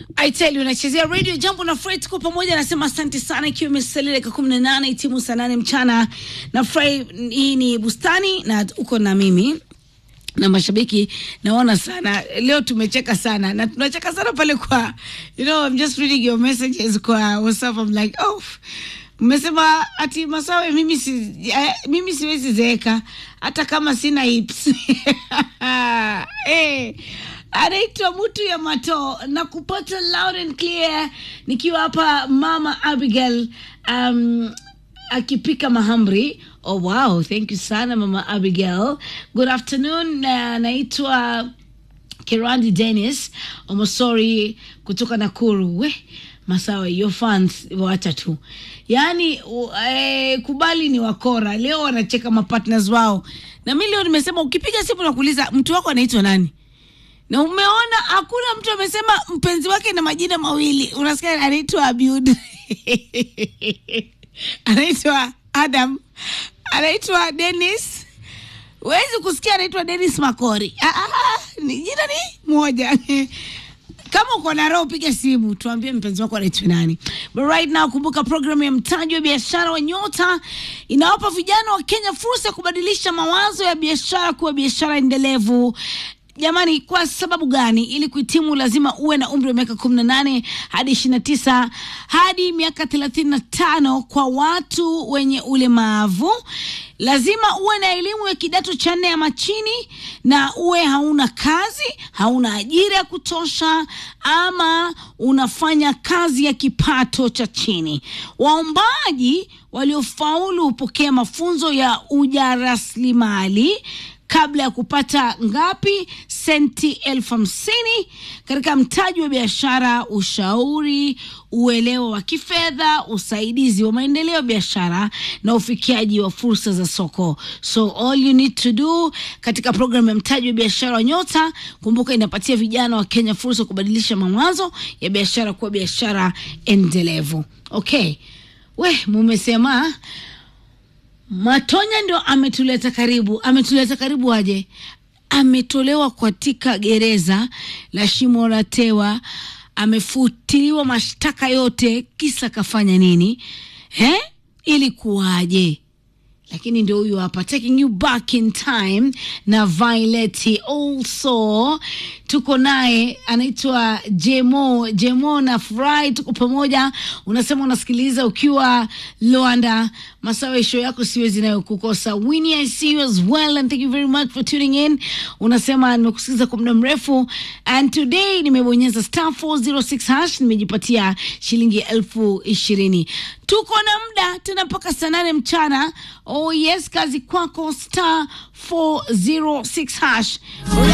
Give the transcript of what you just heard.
I tell you unachezea radio jambo na Fred tuko pamoja, anasema asante sana, ikiwa imesalia dakika kumi na nane itimu saa nane mchana na Fred. Hii ni bustani na uko na mimi na mashabiki naona sana leo tumecheka sana na tunacheka sana pale kwa you know I'm just reading your messages kwa WhatsApp I'm like oh mmesema ati Masawe mimi si, eh, mimi siwezi zeeka hata kama sina hips eh anaitwa mtu ya mato na kupata loud and clear nikiwa hapa mama Abigail um, akipika mahamri oh wow thank you sana mama Abigail good afternoon na naitwa Kirandi Dennis Omosori kutoka Nakuru we Masawa, your fans wacha tu, yaani u- eh, kubali ni wakora. Leo wanacheka mapartners wao, na mi leo nimesema ukipiga simu na kuuliza mtu wako anaitwa nani, na umeona hakuna mtu amesema mpenzi wake na majina mawili. Unasikia anaitwa Abiud anaitwa Adam, anaitwa Dennis. Huwezi kusikia anaitwa Dennis Makori. Ah, ah, ah, ni jina ni moja. Kama uko na roho piga simu tuambie mpenzi wako anaitwa nani. But right now kumbuka programu ya mtaji wa biashara wa Nyota inawapa vijana wa Kenya fursa ya kubadilisha mawazo ya biashara kuwa biashara endelevu. Jamani, kwa sababu gani? Ili kuhitimu lazima uwe na umri wa miaka kumi na nane hadi ishirini na tisa hadi miaka thelathini na tano kwa watu wenye ulemavu. Lazima uwe na elimu ya kidato cha nne ama chini, na uwe hauna kazi, hauna ajira ya kutosha, ama unafanya kazi ya kipato cha chini. Waombaji waliofaulu hupokea mafunzo ya ujaraslimali kabla ya kupata ngapi senti elfu hamsini katika mtaji wa biashara, ushauri, uelewa wa kifedha, usaidizi wa maendeleo ya biashara na ufikiaji wa fursa za soko. So all you need to do katika programu ya mtaji wa biashara wa Nyota, kumbuka inapatia vijana wa Kenya fursa ya kubadilisha mawazo ya biashara kuwa biashara endelevu. Okay, we mumesema Matonya ndo ametuleta karibu. Ametuleta karibu aje? Ametolewa katika gereza la Shimo la Tewa, amefutiliwa mashtaka yote, kisa kafanya nini? He, ilikuwaje? lakini ndio huyu hapa taking you back in time na Violet. Also tuko naye anaitwa Jemo. Jemo na Fry, tuko pamoja. Unasema unasikiliza ukiwa Luanda. Masawe, show yako siwezi nayo kukosa. Winnie, I see you as well and thank you very much for tuning in. Unasema nimekusikiliza kwa muda mrefu and today nimebonyeza star 406 hash, nimejipatia shilingi elfu ishirini. Tuko na muda tena mpaka saa nane mchana. Oh yes, kazi kwako, star 406 hash.